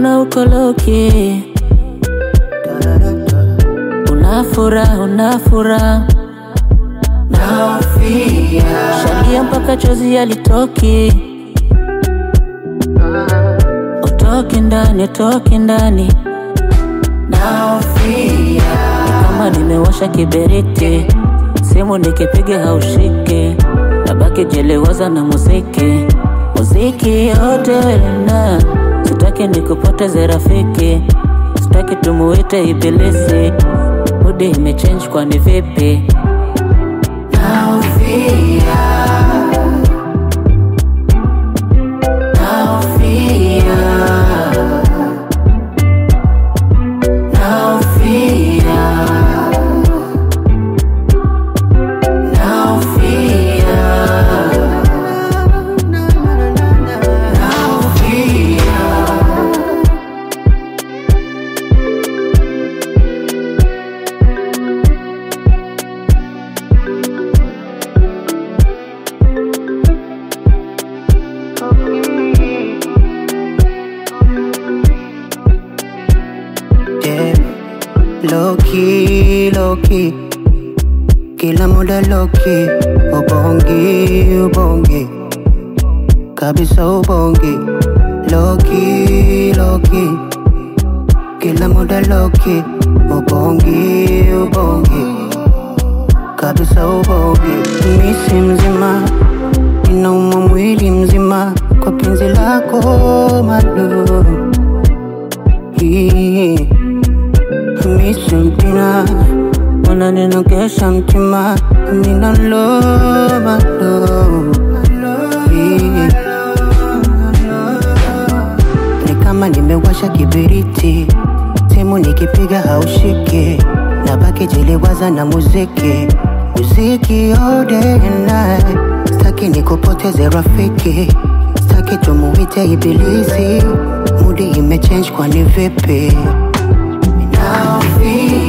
mbona uko loki? Unafura, unafura shalia mpaka chozi yalitoki, utoki ndani, utoki ndani, ni kama nimewasha kiberiti, simu nikipiga haushiki, nabaki jelewaza na muziki, muziki yote welina, sitaki nikupoteze rafiki, sitaki tumuite ibilisi, mudi imechange kwani vipi? Yeah. Low key, low key. Kila muda low key. Ubongi, ubongi. Kabisa ubongi. Low key, low key. Kila muda low key. Ubongi, ubongi. Kabisa ubongi. Misi mzima. Inauma mwili mzima. Kwa penzi lako madu. Hii. Misi mpina unaninogesha mtima ninaloba lo ni kama nimewasha kibiriti simu nikipiga haushiki nabaki jiliwaza na muziki muziki all day and night staki nikupoteze rafiki staki tumuite ibilisi mudi imechange kwani vipi Now feel